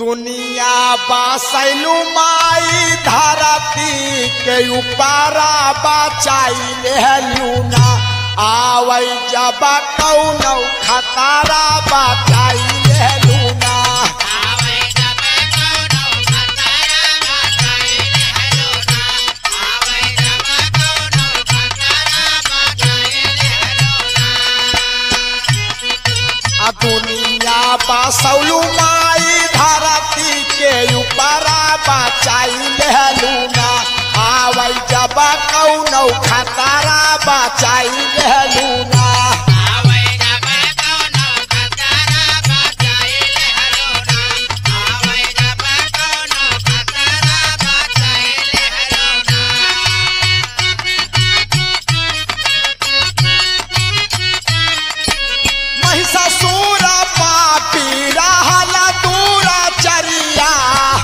दुनिया बसैलू माई धरती के उपारा बचाई लेलू ना आवै जब कौनो खतारा बचाई लेलू ना आ दुनिया बसौलू माई धरती के उपारा बचाई लेलू ना आवै जब कौनो खतारा बचाई लेलू ना महिषासुर पापी रहल दूरा चरिया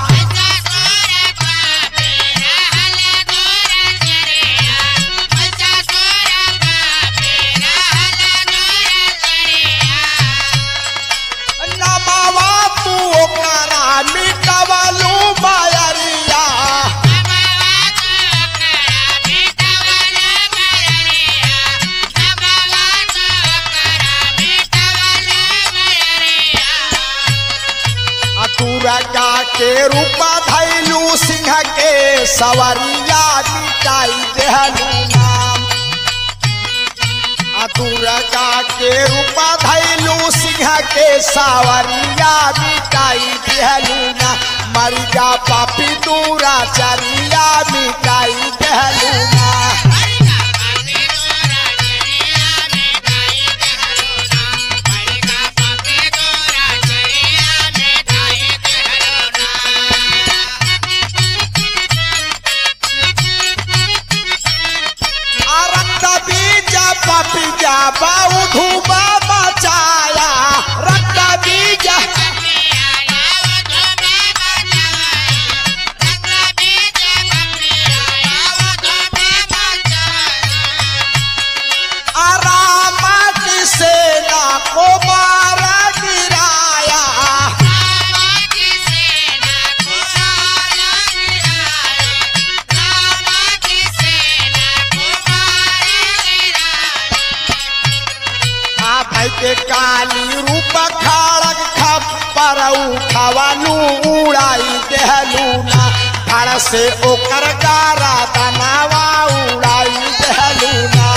नमावा तू ओकरा मिटवलू मायरिया दुर्गा के रूप धैलू सिंह के सवरिया मिटाई देहलू नाम आ दुर्गा के रूप धैलू सिंह के सवरिया मिटाई देहलू ना मरिया पापी दूरा चरिया मिटाई देहलू ना आ रक्त बीज पपीजा बाऊ धूबा बचाया रक्त बीज आरामा की सेना को मारा गिराया आ भाई के काली रूप खड़ग खप्पर उठवालू उड़ाई देहलू ना फड़ से ओकर गारा तनावा उड़ाई देहलू ना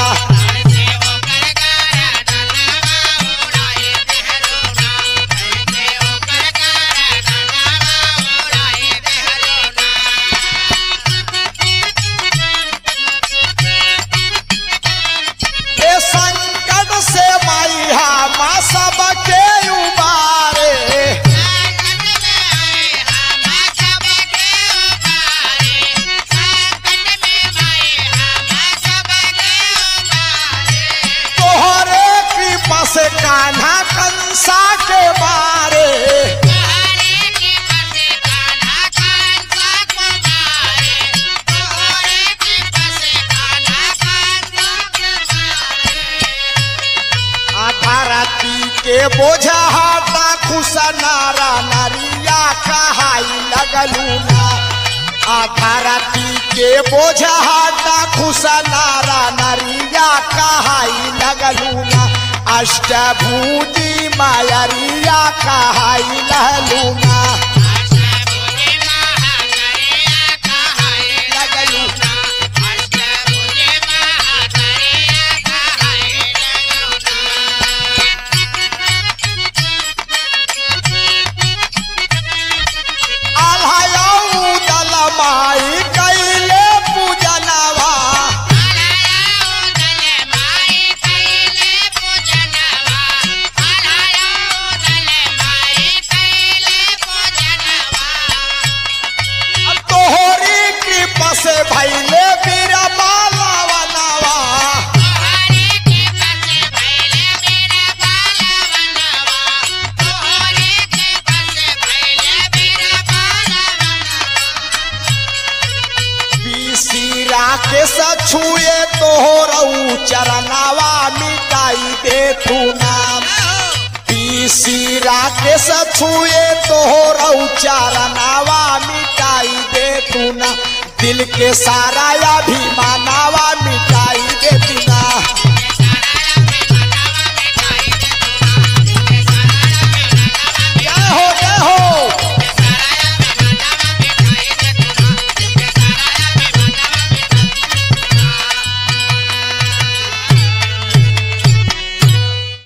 ए संकट से माइहा मा सबके उबारे तोहरे कृपा से कान्हा कंसा के मारे आ धरती के बोझा हटा खुश नारा नारिया कहाई लगलू ना आ धरती के बोझा हटा खुश नारा नारिया कहाई लगलू ना अष्टभूति मायरिया कहाई लहलू ना लगलू आल्हायऊ दल माई कैले पूजनवा तोहरी कृपा से भैले बीरा मालवनवा बीसीरा के सछुए तोहरऊ चरनावा मिटाई दे तू नाम पी ऋषि राकेश छुए तोहर उचारनावा मिटाई दे तू ना दिल के सारा अभिमाना